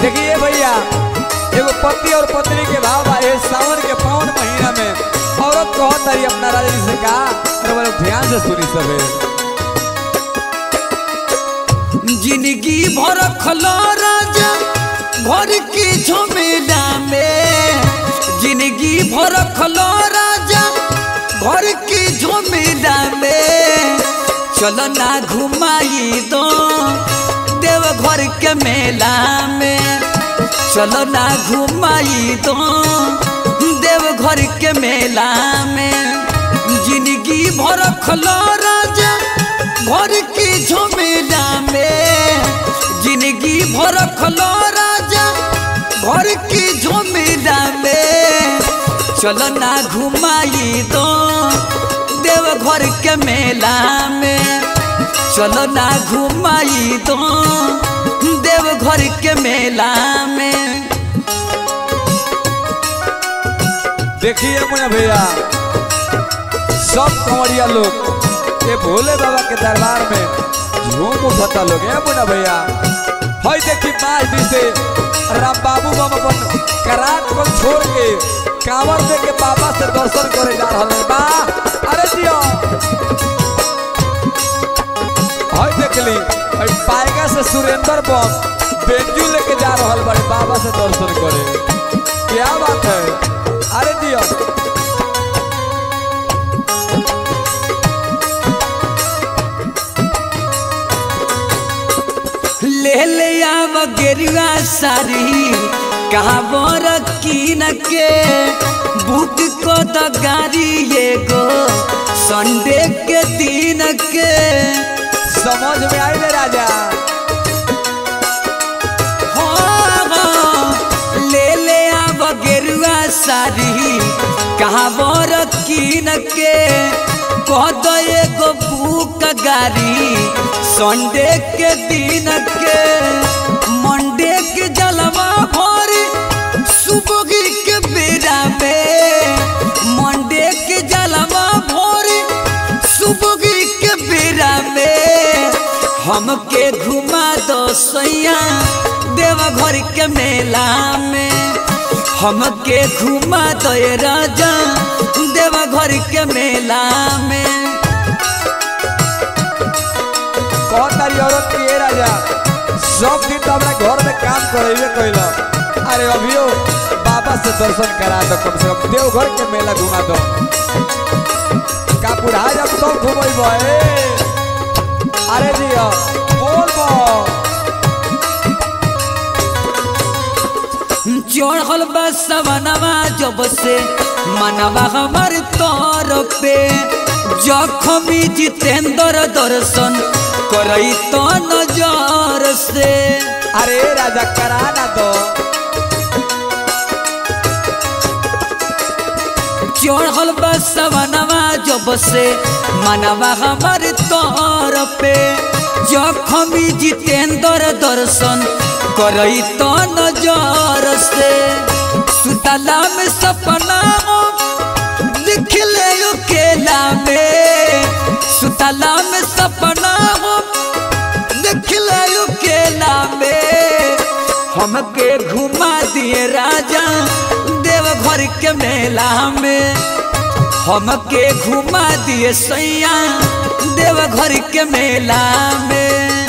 देखिए भैया एगो पति और पत्नी के भाव बा ए सावन के पावन महीना में औरत कहत तारी अपना राजा जी से का अरे बड़े ध्यान से सुनी सबे जिंदगी भर खलो राजा घर के झमेला में जिंदगी भर खलो राजा घर के झमेला में चलो ना घुमाई दो देव घर के मेला में चलो ना घुमाई दो देव घर के मेला में जिंदगी भर खलो राजा घर के झमेला में जिंदगी भर खलो राजा घर के झमेला में चलो ना घुमाई दो देव घर के मेला में चलो ना घुमाई दो देव घर के मेला में देखिए मुन्ना भैया सब कंवरिया लोग ये भोले बाबा के दरबार में झूम उठता लोग है मुन्ना भैया हई देखी मार दी से राम बाबू बाबा अपन करात को छोड़ के कांवर दे के बाबा से दर्शन करे जा रहल है बा अरे दियो हई देख ली हई पाएगा से सुरेंद्र बम बेंजू लेके जा रहल बड़े बाबा से दर्शन करे क्या बात है अरे दियो ले ले आव गेरुआ सारी कहाँ बर कीन के बुक को द गाड़ी एगो संडे के दिन के समझ में आई ले राजा हाँ, हाँ, ले ले आव गेरुआ सारी कहाँ बर कीन के कह दो एगो बुक गाड़ी संडे के दिन के मंडे के जलवा भरी सुबह के बेरा में मंडे के जलवा भरी सुबह के बेरा में हमके घुमा दो सैया देवघर के मेला में हमके घुमा दो ये राजा देवघर के मेला में कौन तारी औरत की ये राजा सब दिन तो अपने घर में काम करेबे कैला अरे अभियो बाबा से दर्शन करा दो कम से कम देवघर के मेला घुमा दो का बुढ़ा जब तो घुमेब अरे दिया बोल बो चढ़ल बा सवनवा जब से मनवा हमार तौर पे जखमी जितेंद्र दर्शन करई तो नजर से अरे राजा करा ना दो चढ़ल बा सवनवा जब से मनवा हमार तौर पे जखमी जितेंद्र दर्शन करई तो नजर से सुतला में सपना दिख ले केला में सुतला में सपना दिख ले केला में हमके घुमा दिए राजा देवघर के मेला में हमके घुमा दिए सैया देवघर के मेला में